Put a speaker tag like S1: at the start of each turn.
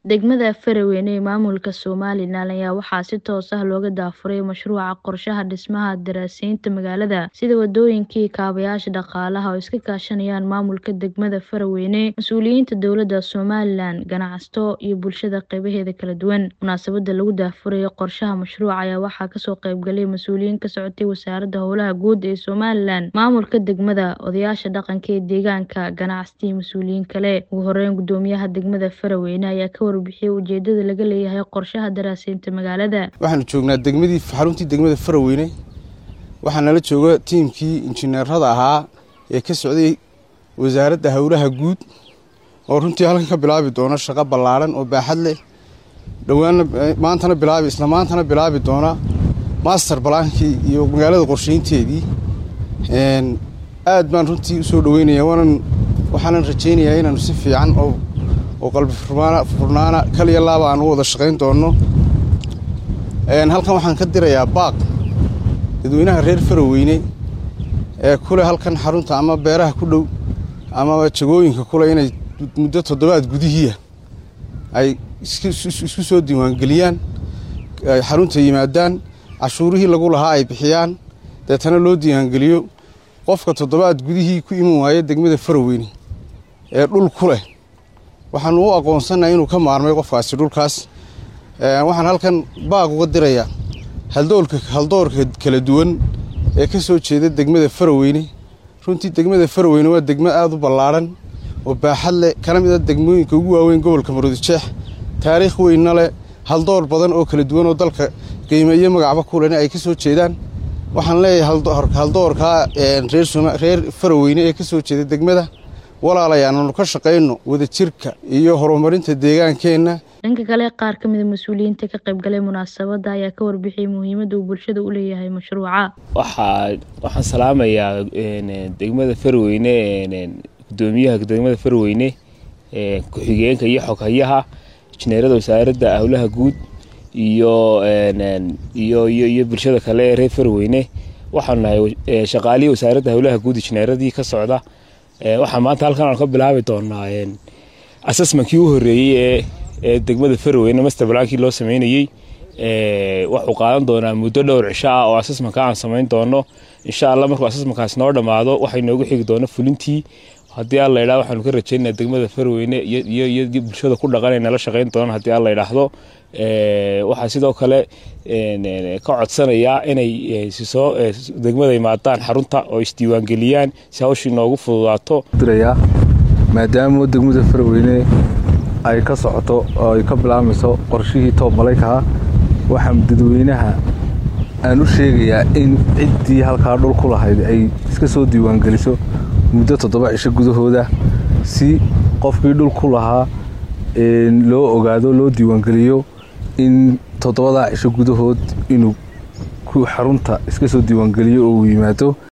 S1: Degmada Faraweyne ee maamulka Somalilan ayaa waxaa si toos ah looga daafuray mashruuca qorshaha dhismaha daraasadaynta magaalada, sida wadooyinka iyo kaabayaasha dhaqaalaha oo iska kaashanayaan maamulka degmada Faraweyne, mas'uuliyiinta dowladda Somalilan, ganacsato iyo bulshada qaybaheeda kala duwan. Munaasabadda lagu daafurayo qorshaha mashruuca ayaa waxaa kasoo qayb galay mas'uuliyiin ka socotay Wasaaradda Howlaha Guud ee Somalilan, maamulka degmada, odayaasha dhaqanka ee deegaanka, ganacsato iyo mas'uuliyiin kale. Ugu horeyn, guddoomiyaha degmada Faraweyne ayaa ka warbixiyay ujeedada laga leeyahay qorshaha daraasadaynta magaalada.
S2: waxaanu joognaa degmadii xaruntii degmada Faraweyne waxaa nala jooga tiimkii injineerada ahaa ee ka socday wasaaradda howlaha guud oo runtii halkan ka bilaabi doona shaqo ballaaran oo baaxad leh dhowaana maantana bilaabi isla maantana bilaabi doona master balaankii iyo magaalada qorsheynteedii aad baan runtii usoo dhaweynaya waanan waxaanan rajaynayaa inaanu si fiican oo oo qalbi furnaana kaliya laaba aan u wada shaqayn doonno halkan waxaan ka dirayaa baaq dadweynaha reer faraweyne ee kule halkan xarunta ama beeraha ku dhow ama jagooyinka kule inay muddo toddobaad gudihiia ay isku soo diiwaangeliyaan ay xarunta yimaadaan cashuurihii lagu lahaa ay bixiyaan deetana loo diiwaangeliyo qofka toddobaad gudihii ku iman waaya degmada faraweyne ee dhul ku leh waxaanu u aqoonsannaha inuu ka maarmay qofkaasi dhulkaas waxaan halkan baaq uga dirayaa haldoolka haldoorka kala duwan ee ka soo jeeda degmada faraweyne runtii degmada faraweyne waa degmo aada u ballaadhan oo baaxad leh kana mid a degmooyinka ugu waaweyn gobolka maroodijeex taariikh weynna leh haldoor badan oo kala duwan oo dalka qiime iyo magacba kulena ay ka soo jeedaan waxaan leeyahay haldoorkaa reer faraweyne ee ka soo jeeda degmada walaalayaal aanu ka shaqayno wadajirka iyo horumarinta deegaankeenna
S1: dhanka kale qaar ka mida mas-uuliyiinta ka qayb galay munaasabadda ayaa ka warbixiyay muhiimadda uu bulshada u leeyahay mashruuca
S3: waxaa waxaan salaamayaa degmada farweyne gudoomiyaha degmada farweyne ku-xigeenka iyo xoghayaha injineerada wasaaradda howlaha guud iyo iyo iyo iyo bulshada kale ee reer farweyne waxaanu nahay shaqaalihii wasaaradda howlaha guud injineeradii ka socda waxaa maanta halkan aan ka bilaabi doonaa assessmentkii u horeeyey ee ee degmada faraweyne master balaankii loo sameynayey wuxuu qaadan doonaa muddo dhowr cisho ah oo assessmentka aan samayn doono insha allah markuu assessmentkaas noo dhammaado waxay noogu xigi doona fulintii haddii alla yidhahdo waxaanu ka rajaynaa degmada faraweyne iyo iyo bulshada ku dhaqan ay nala shaqayn doonaan haddii alla yidhaahdo waxaa sidoo kale ka codsanayaa inay sisoo degmada imaadaan xarunta oo isdiiwaangeliyaan si hawshii noogu fududaato
S4: dirayaa maadaama degmada faraweyne ay ka socoto oo ay ka bilaabmayso qorshihii toob malaykaha waxaan dadweynaha aan u sheegayaa in ciddii halkaa dhul ku lahayd ay iska soo diiwaangeliso muddo toddoba cisho gudahooda si qofkii dhul ku lahaa loo ogaado loo diiwaangeliyo in toddobadaa cisho gudahood inuu xarunta iska soo diiwaangeliyo oo uu yimaado